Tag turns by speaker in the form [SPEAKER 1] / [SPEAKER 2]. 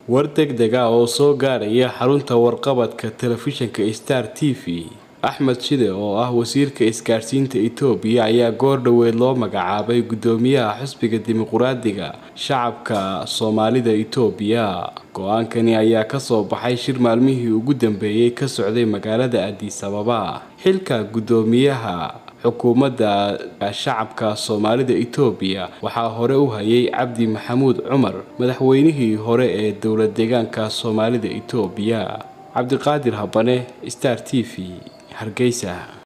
[SPEAKER 1] war degdeg ah oo soo gaaraya xarunta warqabadka telefishinka star t v axmed shide oo ah wasiirka isgaadhsiinta itoobiya ayaa goor dhoweed loo magacaabay guddoomiyaha xisbiga dimuquraadiga shacabka soomaalida itoobiya go-aankani ayaa kasoo baxay shir maalmihii ugu dambeeyey ka socday magaalada addis ababa xilka guddoomiyaha xukuumadda shacabka soomaalida itoobiya waxaa hore u hayay cabdi maxamuud cumar madaxweynihii hore ee dowlad deegaanka soomaalida itoobiya cabdiqaadir habane star t v hargeysa